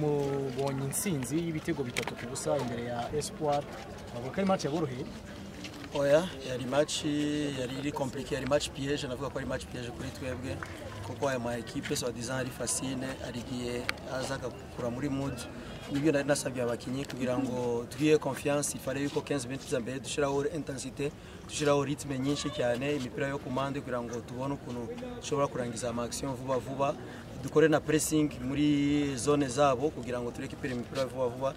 mubonye insinzi y'ibitego bitatu ku busa imbere ya espoir bavuga ko ari match yaboroheye oya yari match yari iri compliqué yari match piège navuga ko ari match piège kuri twebwe kuko aya ma equipe so disant ari fascine arigiye aza agakura muri mood nibyo nari nasabye abakinnyi kugira ngo tugiye confiance ifare yuko 15 minutes za mbere dushiraho intensité dushiraho rytme nyinshi cyane imipira yo kumande kugira ngo tubone ukuntu dushobora kurangiza ama action vuba vuba dukore na pressing muri zone zabo kugira ngo turekipere imipira vuba vuba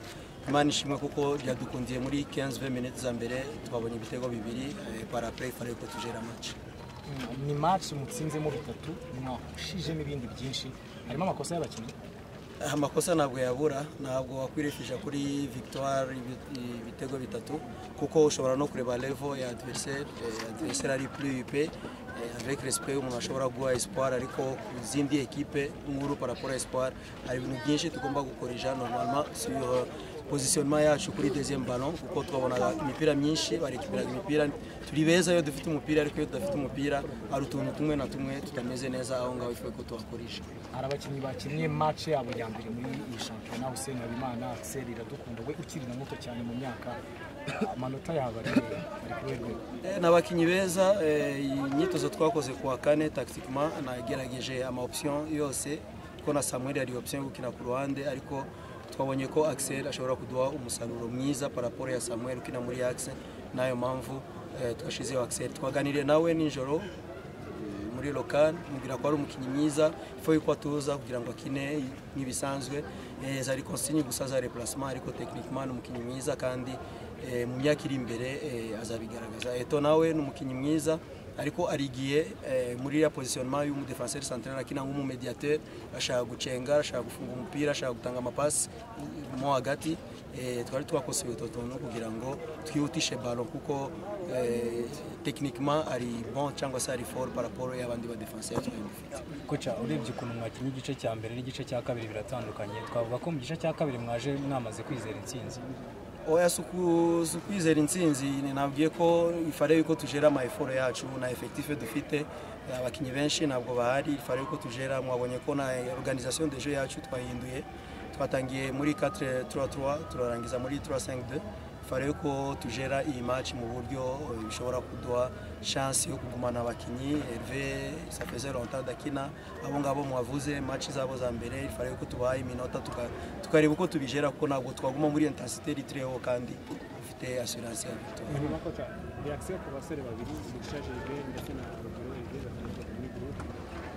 imana ishimwe kuko byadukundiye muri 15-20 minutes za mbere twabonye ibitego bibiri eh, par après fare yuko tujera match ni match mutsinzemo bitatu mwahushijemo ibindi byinshi harimo amakosa y'abakinnyi amakosa ntabwo yabura ntabwo wakwirefisha kuri victoire ibi- ibitego bitatu kuko ushobora no kureba level ya adversaire eh, adversaire ari plus up eh, avec respect umuntu ashobora guha espoir ariko ku zindi ekipe nkuru par rapport à espoir hari ibintu byinshi tugomba gukoresha normalement sur positionnement yacu kuri deuxième ballon kuko twabonaga imipira myinshi barekipiraga imipira turi beza iyo dufite umupira ariko iyo tudafite umupira hari utuntu tumwe na tumwe tutameze neza aho ngaho ifuwe ko tuhakoresha hari abakinnyi bakinnye match yabo ya mbere muri iyi shampiyona Hussein Habimana Axel Iradukunda we ukiri na muto cyane mu myaka amanota yabo ari ari kuri rwego Eh, ni abakinnyi beza eh, imyitozo twakoze kuwa kane tactiquement nagerageje ama option yose kuko na samuel yari option yo gukina ku ruhande ariko twabonye ko axel ashobora kuduha umusaruro mwiza paraporo ya samuel ukina muri axe nayo mpamvu eh, twashizeho axel twaganiriye nawe nijoro muri lokal mubwira ko ari umukinnyi mwiza ifo yuko atuza kugira ngo akine nk'ibisanzwe Eh, zari consigne gusa za replacement ariko techniquement ni umukinnyi mwiza kandi eh, mu myaka iri imbere eh, azabigaragaza eto nawe ni umukinnyi mwiza ariko arigiye eh, muri ya positionnement y'umudefenseur central akina nk'umumediateur ashaka gucenga ashaka gufunga umupira ashaka gutanga amapasi mo hagati eh, twari twakosoye utwo tuntu kugira ngo twihutishe balo kuko eh, techniquement ari bon cyangwa se ari fort par rapport y'abandi ba defenseur twari dufite koca urebye ukuntu mwakinnye igice cya mbere n'igice cya kabiri biratandukanye twavuga ko mu gice cya kabiri mwaje mwamaze kwizera intsinzi oya si uku- si ukwizera intsinzi nabwiye ko ifare yuko tujera ama effort yacu na effectif dufite abakinnyi benshi ntabwo bahari ifare yuko tujera mwabonye ko na organisation de jeu yacu twahinduye twatangiye muri 4-3-3 turarangiza muri 3-5-2 ifare yuko tujera iyi match mu buryo eh, bishobora kuduha chance yo kugumana abakinnyi Herve safeze longtemps dakina abo ngabo mwavuze match zabo za mbere ifare yuko tubahaye iminota tuka- tukareba uko tubijera kuko ntabwo twaguma muri intensité ritreho kandi dufite assurance ya victoire nyuma koca reaction ku basore babiri mugisha jerwe ndetse na rugero herwe batandukanye muri gurupe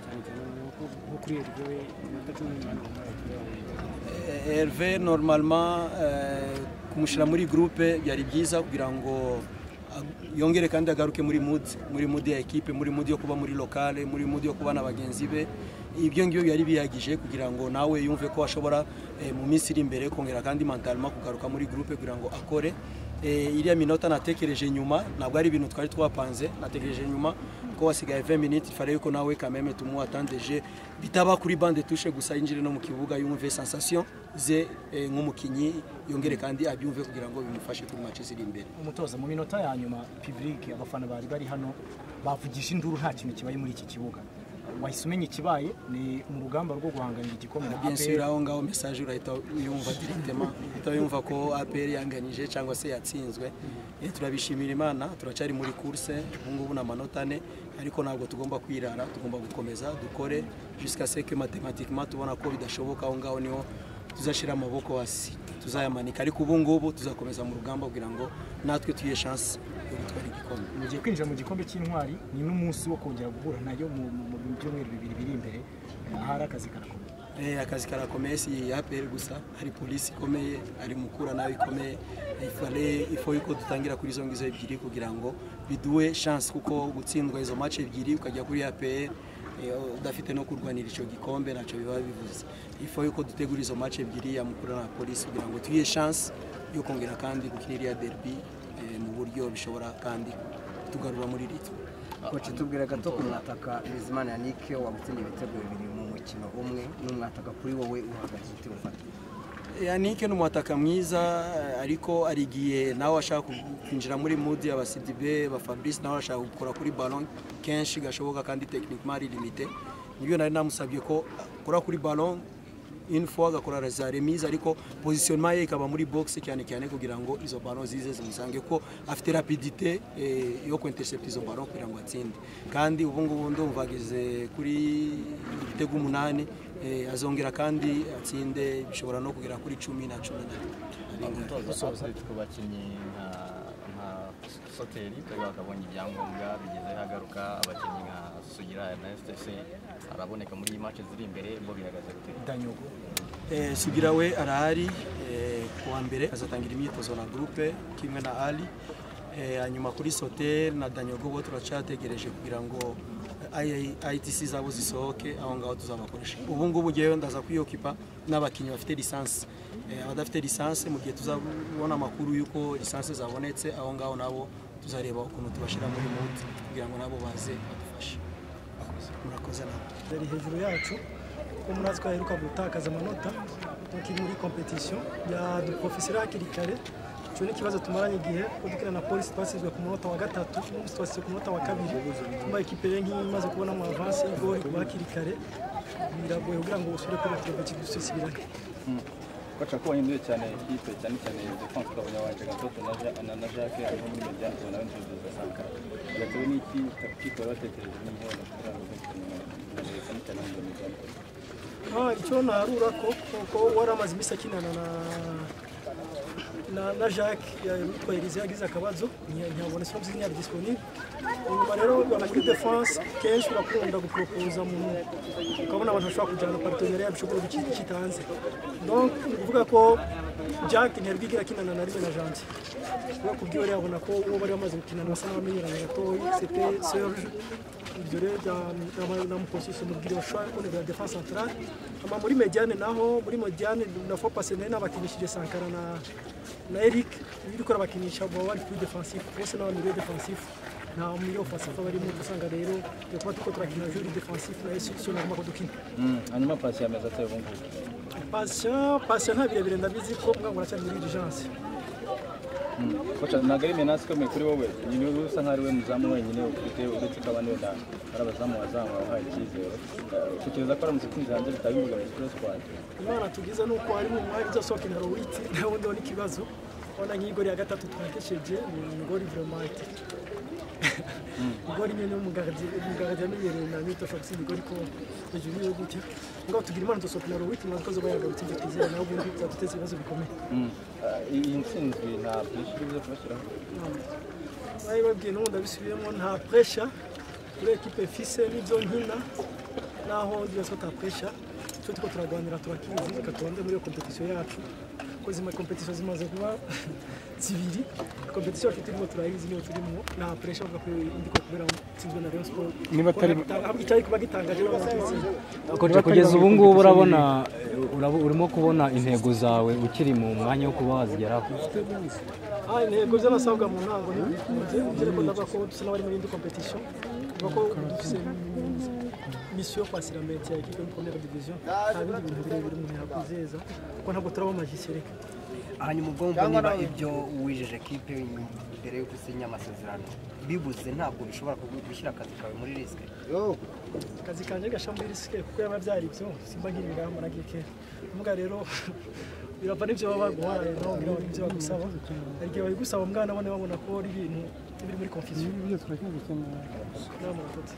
cyane cyane nuko nko kuri herwe we iminota cumi n'umunani wambaye herwe Herve normalement eh, kumushyira muri groupe byari byiza kugira ngo ag- yongere kandi agaruke muri mood muri mood ya ekipe muri mood yo kuba muri lokale muri mood yo kuba na bagenzi be ibyo ngibyo byari bihagije kugira ngo nawe yumve ko ashobora eh, mu minsi iri imbere kongera kandi mentalement kugaruka muri groupe kugira ngo akore Eh, iriya minota natekereje nyuma ntabwo ari ibintu twari twapanze natekereje nyuma ko wasigaye 20 minutes ifare yuko nawe kameme tumuwatandeje bitaba kuri bande tushe gusa yinjire no mu kibuga yumve sensation ze eh, nk'umukinnyi yongere kandi abyumve kugira ngo bimufashe kuri match ziri imbere umutoza mu minota ya nyuma public abafana bari bari hano bavugisha induru nta kintu kibaye muri iki kibuga wahise umenya ikibaye ni mu rugamba rwo guhanganira igikombe na bien sûr APR. aho ngaho message urahita uyumva directement uhita yumva ko APR yanganije cyangwa se yatsinzwe Eh, turabishimira imana turacyari muri course ubu ngubu ni amanota ane ariko ntabwo tugomba kwirara tugomba gukomeza dukore jusqu'à ce que mathématiquement tubona ko bidashoboka aho ngaho niho tuzashyira amaboko hasi tuzayamanika ariko ubu ngubu tuzakomeza mu rugamba kugira ngo natwe tuyihe chance yo gutwara igikombe mugiye kwinjira mu gikombe cy'intwari ni n'umunsi wo kongera guhura nayo mu mu- mu byumweru bibiri biri imbere ahari akazi karakomeye Eh, akazi karakomeye si ya APR gusa hari polisi ikomeye hari mukura nayo ikomeye ifare ifo yuko dutangira kuri izo ngizo ebyiri kugira ngo biduhe chance kuko gutsindwa izo match ebyiri ukajya kuri APR eh, udafite no kurwanira icyo gikombe ntacyo biba bivuze ifo yuko dutegura izo match ebyiri ya mukura na polisi kugira ngo tuyihe chance yo kongera kandi gukina iriya derby eh, mu buryo bishobora kandi tugarura muri ritme koci tubwira gato ku mwataka bizimana yanike wagutsindiye ibitego bibiri mu mukino umwe n'umwataka kuri wowe uhagaze ute ufata yanike ni umwataka mwiza ariko arigiye nawe ashaka kwinjira muri mudi aba sidibe ba fabrice nawe ashaka gukora kuri ballon kenshi gashoboka kandi techniquement ari limite nibyo nari namusabye ko akora kuri ballon une fois agakora za remise ariko positionnement ye ikaba muri box cyane cyane kugira ngo izo ballon zize zimusange ko afite rapidité eh, yo kwintercept izo ballon kugira ngo atsinde kandi ubu ngubu ndumva ageze kuri ibitego umunani eh, azongera kandi atsinde bishobora no kugera kuri cumi na cumi na gutoza ku bakinnyi nka nka soteri twebwe bakabonye ibyangombwa bigeze hagaruka abakinnyi nka sugira ernest se araboneka muri iyi match ziri imbere bo bihagaze gute danyogo Eh, sugira we arahari eh, kuwa mbere azatangira imyitozo na groupe kimwe na ali Eh, hanyuma kuri soter na danyogo bo turacyategereje kugira ngo eh, I- itc zabo zisohoke aho ngaho tuzabakoresha ubu ngubu ngewe ndaza kwiyokipa n'abakinnyi bafite lisansi Eh, abadafite lisansi mu gihe tuzabona amakuru y'uko lisansi zabonetse aho ngaho nabo tuzareba ukuntu tubashyira muri muti kugira ngo nabo baze badufashe murakoze nabo bari hejuru yacu kuko muri natwe twaheruka gutakaza amanota turi muri kompetisiyo ya duprofeseri hakiri kare icyo ni ikibazo tumaranye igihe kuko dukina na polisi twasizwe ku munota wa gatatu n'ubu twasize ku munota wa kabiri tumba ekipe ye nk'iyi imaze kubona mu avansi y'igori kuva hakiri kare biragoye kugira ngo usubire kuri ikirego kidusubirane koca ko wahinduye cyane ikipe cyane cyane defense ukabona wanje gatoto na Ja- na na jacques harimo muri mediane tubona benshi dusanga byatewe n'iki takitiko batekereje niyo kugira ngo bakeneye cyane cyane mu mediane Ah, icyo narura ko kuko wari amaze iminsi akinana na na, na Jacques yitwa Elise yagize akabazo ntiyabona sinumva izina disponible inyuma rero bana kuri defense kenshi urakunda gupropoza mu ukabona abantu bashobora kujyana partenariat bishobora gukina kitanze donc ni ukuvuga ko Jacques ntiyabwigira akinana na rimwe na Janvier kubera kubyo yari yabona ko uwo bari bamaze gukinana basa n'abamenyeranye gatoya c'était Serge ibyo rero namuposisi umubwira bashobora kubonera ya defense centrale ama muri mediane naho muri mediane na fo pase nari nabakinishije sankara na na eric biriko arabakinisha baba bari kuri defensive bose n'abantu biri defensive nta muri offensive barimo usanga rero turi kuba turiko turakina juri defensive na yesu sio nagomba ko dukina hanyuma pasi yameza ateye ubu ngubu patient patient nta birebire ndabizi ko mwango aracyari muri urgence koca ntabwo ari menasi ikomeye kuri wowe nyine wowe usa nk'aho ari we muzamu wenyine ufite uretse ko abandi wenda ari abazamu wazamu wahaye icyizere Eh, utekereza ko aramutse utsinze hanze bitaba imbogamizi kuri sikwadi imana tugize ni uko harimo umwari uzasohokera witsi nawe wundi we n'ikibazo urabona nk'igori ya gatatu twakesheje ni igori veromati igori nyine umuganga yamenyereye na mito ashobora gusiga igori ko hejuru y'iyo gutya ngo tugira imana tuzasohokera witsi maze ukoze bayagarutse ibyo twizera nawe ubundi byaduteza ibibazo bikomeye iyi ntsinzi nta byinshi bize kubashyiraho bari babwiye n'ubu ndabisubiyemo nta puresha kuri ekipe fise n'ibyo nkina naho byose ko ta puresha icyo turiko turaganira turakizi reka tubanze muri iyo kompetisiyo yacu kuko zima kompetisiyo zimaze kuba zibiri kompetisiyo yacu turimo turayizi niyo turimo nta puresha bavuga ko indi ko kubera itsinzwe na rayon sport Niba atari- icyari kuba gitangaje niba batsinze Kocha, kugeza ubu ngubu urabona uraba- urimo kubona intego zawe ukiri mu mwanya wo kuba wazigeraho Ah, intego z'abasabwa mu ntango ni bikunze ugira ko ndavuga ko dusa n'abari muri indi competition tuvuga ko dufite misiyo yo kwasira meti ya ekipe yo muri première division nta bindi bintu birebire umuntu yakwizeza kuko ntabwo turaba amajisire hanyuma ubwonko niba ibyo wijeje kipe mbere yo gusinya amasezerano bibuze ntabwo bishobora kugu- gushyira akazi kawe muri risike akazi kanjye gasha muri risike kuko yaba byari ibyo simba nkiri ingamba na gike mbwa rero birava n'ibyo baba baguha rero birava n'ibyo bagusaba hari igihe babigusaba mwana abone babona ko ari ibintu biri muri confusion ibyo turacyagukemura n'amanota